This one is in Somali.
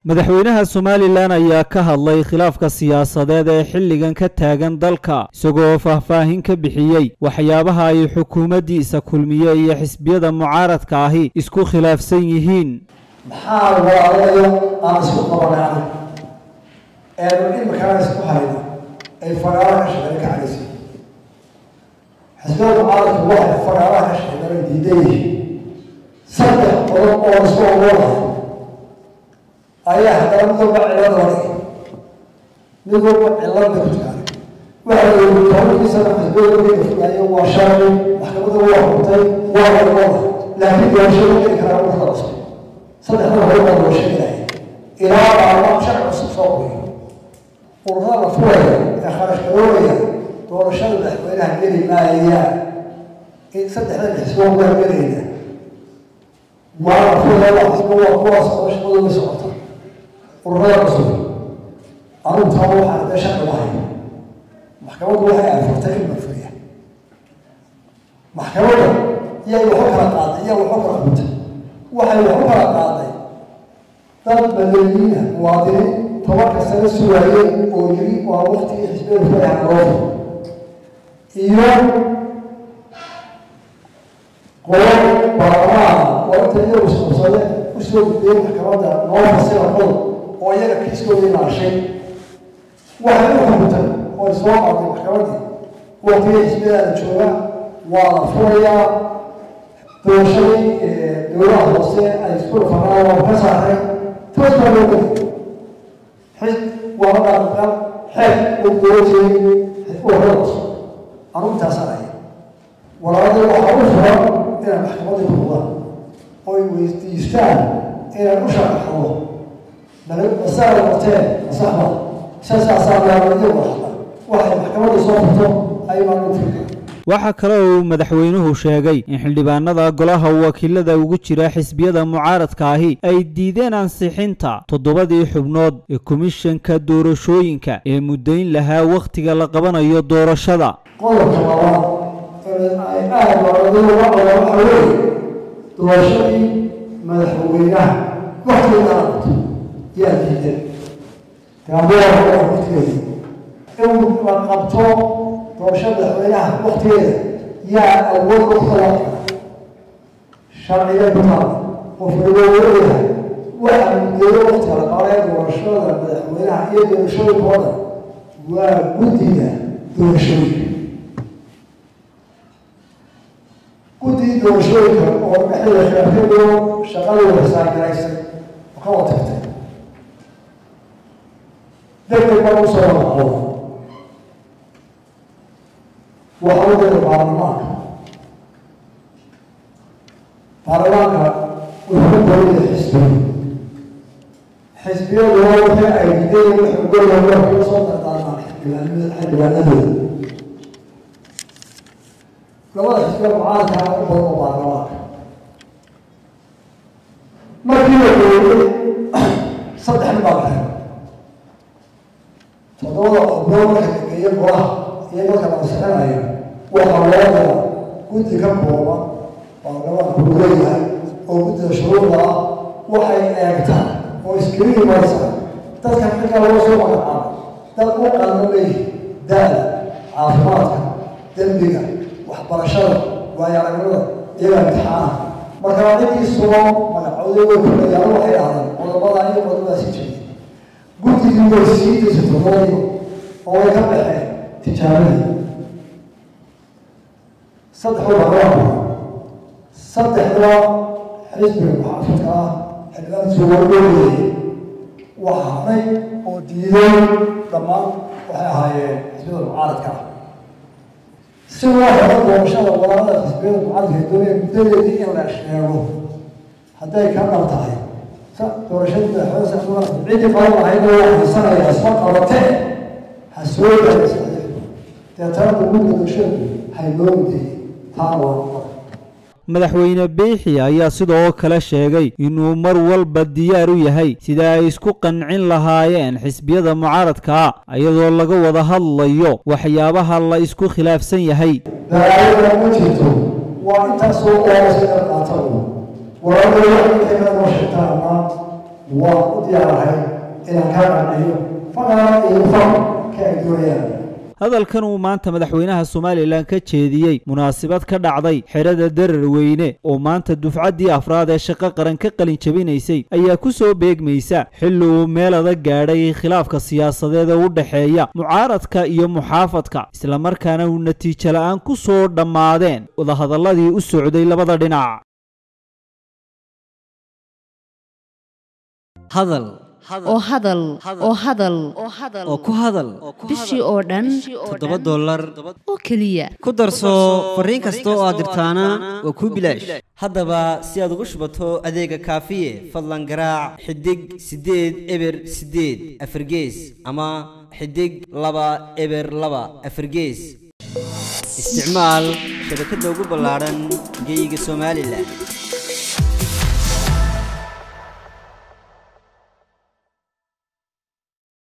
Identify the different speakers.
Speaker 1: madaxweynaha somalilan ayaa ka hadlay khilaafka siyaasadeed ee xilligan ka taagan dalka isagoo faahfaahin ka bixiyey waxyaabaha ay xukuumaddiisa kulmiye iyo xisbiyada mucaaradka ahi isku khilaafsan yihiin
Speaker 2: maxaa walaalayo aan isku qabanay eenu imikana isku hayno ay fagaaraha ka shaqeyn ka cagaysa xisbiyada mucaaradku waxay fagaaraha ka shaqeynay diidan yihiin saddex qodob oo isku ogoolahay ayaa haddana mid walba cilad loo dhigay mid walba cilad bay ku jiraan waxa la yidhi tobankiisana xisbiyada markay fogaayo waa sharci maxkamadda waa xukuntay waa warqoda laakiin doorashada geli karaa ururada cusub saddexda hore baa loo sheegaya ilaa baarlamaan sharci cusub soo qoyo ururada la furaya ee kharash garoobaya doorashada madaxweynaha geli maayaan in saddexda xisbo waa gelayna waa la furaya waa xisbo waa kuwaas oo shaqadooda socota ururada cusub anugu taa waxaan dee sharci lahay maxkamaddu waxay afartay in la furiya maxkamadda iyay waxu kala qaaday iyaa waxu kala xuntay waxay waxu kala qaaday dad madaniyiina muwaadiniin tobanka sano sugaayeen oo yiri waa waktigii xisbiyada furaha loo iyo qolo baarlamaana oo inta iyagu isqabsade usoo gudbiyey maxkamadda noo fasira qodob oo iyaga kiiskoodii naashay waxay u xukuntay oo ay soo qaaday maxkamaddii waktigii xisbiyadaada jooga waa la furayaa doorashadii dowlaha hoose ay isku dhufanaan waa ka saaray taas baa loo geli xis waa la dhaaqan xeeg uu doorajiyey ururada cusub anugu taasaan ahay walaalada waxaa u furan inay maxkamadda kuqudaan oo ay weydiistaan inay u sharaxdo masaala qorteen masaxda sasaasaa laabadiyo waxda waxay maxkamadda soo furto aymaan u firka
Speaker 1: waxaa kale oo uu madaxweynuhu sheegay in xildhibaanada golaha wakiilada ugu jira xisbiyada mucaaradka ahi ay diideen ansixinta toddobadii xubnood ee komishanka doorashooyinka ee muddayn lahaa wakhtiga la qabanayo doorashada
Speaker 2: qodobka labaad ay aada walaadada uga qaba waxa weeye doorashadii madaxweynaha waktigeeda aqato yaa diidan gaabooa waktigeeda in la qabto doorashada madaxweynaha waktigeeda yaa awood u kala sharciga ku taala qofka looleeyahay waxa muddeeyo waktiga la qabanaya doorashada madaxweynaha iyo doorashooyinkooda waa guddiga doorashooyinka guddiga doorashooyinka oo dhexdeeda khilaafyadoo shaqadii wasaagaraysay oo ka wada tagtay degdeg baa u soo wadaco waxaa u dira baarlamaanka baarlamaanka wuxuu ka dawlaya xisbiga xisbiyaduna wixii ay diideen wuxuu golaya waa kula soo dardaarmaan xildhibaanadooda labada xisbiya mucaaradka u badan oo baarlamaanka markii la dooriyey saddex nin baa la helay toddobada xubnood marka la geeyo golaha iyo marka la ansixinayo waxaa loo dira guddi ka kooban baarlamaanku uu leeyahay oo guddida shuruuda ah waxay eegtaan oo iskriini marsa dadka xilka laga soo magacaabo dad u qalma leeyihi da-da caafimaadka dembiga waxbarashada waayo aragnimada iyaga imtixaanaha marka ciddii sugo magacoodooda kulayaan waxay dhahdaan qodobada iyo qodobada si jiray guddigii way sii daysay toddobadii oo way ka baxeen tijaabadii saddexda baarlamaanka saddexda xisbiga muxaafidka ah xildhibaan suwargoodayay waxa hadhay oo diiday dhammaan waxay ahaayeen xisbiyada mucaaradka ah si loo helo doorashada walaalada xisbiyada mucaaradka doonaya muddadeedii in la sheego hadday ka dhab tahay doorashadii madaxweyne sacduwan ciddii qaban lahayd oo haysanaya isma qabatee ha soo gaaraysa deetana guddiga doorashadu hayloo mudayay taana waa
Speaker 1: madaxweyne biixi ayaa sidoo kale sheegay inuu mar walba diyaar u yahay sida ay isku qancin lahaayeen xisbiyada mucaaradkaa iyadoo laga wada hadlayo waxyaabaha la isku khilaafsan yahay
Speaker 2: dalaayada ma jirto waa intaasoo oorasa qaata walaalada waxay noo sheegtaan ama waan u diyaarahay inaan kaa qanciyo faqaara iyo faq ka ay doonayaan
Speaker 1: hadalkan uu maanta madaxweynaha somalilan ka jeediyey munaasabad ka dhacday xerada darar weyne oo maanta dufcaddii afraad ee shaqo qaran ka qalin jabinaysay ayaa ku soo beegmaysa xilli uu meel adag gaadhay khilaafka siyaasadeed ee u dhexeeya mucaaradka iyo muxaafadka islamarkaana uu natiijo la-aan ku soo dhammaadeen wadahadalladii u socday labada dhinac
Speaker 3: hadal
Speaker 4: oo hadal oo hadal
Speaker 3: oo ku hadal
Speaker 4: bishii oo dhan
Speaker 3: toddoba dollar
Speaker 4: oo keliya
Speaker 3: ku darso fariin kasta oo aad dirtaana waa kuu bilaash haddaba si aad ugu shubato adeega kaafiye fadlan garaac xidig siddeed eber siddeed afargees ama xidig laba eber laba afargees isticmaal shabakadda ugu ballaadhan geeyiga somalilan